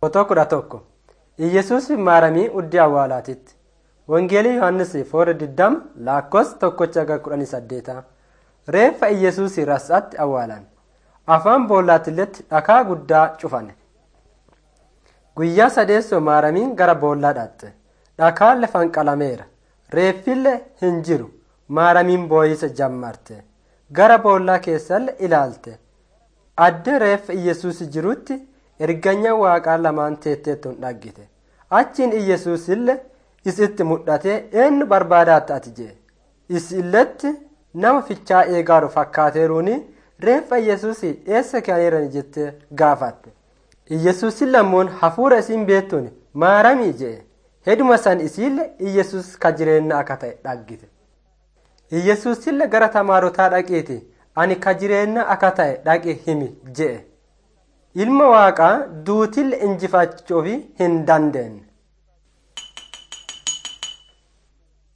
Fotoo kudha tokko Iyyasuus maaramii uddii awwaalaatitti. Wangeelii Yohaannis foora diddam laakkos tokkocha aga kudhanii saddeeta. Reeffa Iyyasuus ras'aatti awwaalan. Afaan boollaatilletti dhakaa guddaa cufane. Guyyaa sadeessoo maaramiin gara boollaa dhaqxe. Dhakaan lafan qalameera. Reeffille hin jiru. Maaramiin boo'isa jammarte. Gara boollaa keessallee ilaalte. Addee reeffa Iyyasuus jirutti erganya waaqaa lamaan teetteettuun dhaggite. Achiin Iyyasuusillee isitti mudhatee eenyu barbaadaatti ati jee. Isilletti nama fichaa eegaaru fakkaateeruuni reeffa Iyyasuus eessa kaaniiran jettee gaafatte. Iyyasuusin lammoon hafuura isiin beektuun maaramii jee. Heduma san isiille Iyyasuus ka jireenya akka ta'e dhaggite. Iyyasuusillee gara tamaarotaa dhaqiiti ani ka jireenya akka ta'e dhaqi himi jee. Ilma waaqaa duutille injifachuuf hin dandeenye.